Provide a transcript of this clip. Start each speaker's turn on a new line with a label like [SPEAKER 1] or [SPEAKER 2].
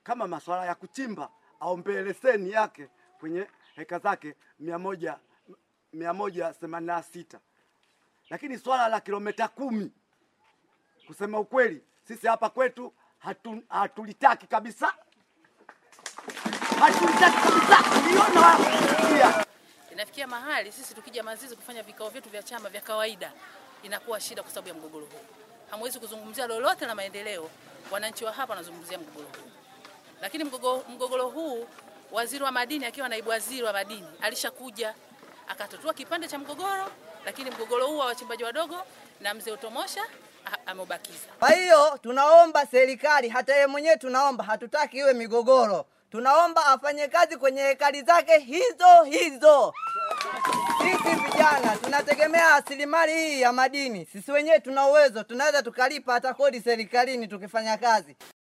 [SPEAKER 1] kama masuala ya kuchimba aombee leseni yake kwenye heka zake mia moja mia moja themanini na sita lakini swala la kilomita kumi kusema ukweli sisi hapa kwetu hatu, hatulitaki kabisa hatulitaki kabisa uliona wapi
[SPEAKER 2] Inafikia mahali sisi tukija Mazizi kufanya vikao vyetu vya chama vya kawaida inakuwa shida kwa sababu ya mgogoro huu. Hamwezi kuzungumzia lolote la maendeleo, wananchi wa hapa wanazungumzia mgogoro huu. Lakini mgogoro, mgogoro huu waziri wa madini akiwa naibu waziri wa madini alishakuja akatatua kipande cha mgogoro, lakini mgogoro huu wa wachimbaji wadogo na mzee Utomosha a- ameubakiza.
[SPEAKER 3] Kwa hiyo tunaomba serikali, hata yeye mwenyewe tunaomba, hatutaki iwe migogoro. Tunaomba afanye kazi kwenye hekari zake hizo hizo. Sisi vijana tunategemea rasilimali hii ya madini. Sisi wenyewe tuna uwezo, tunaweza tukalipa hata kodi serikalini tukifanya kazi.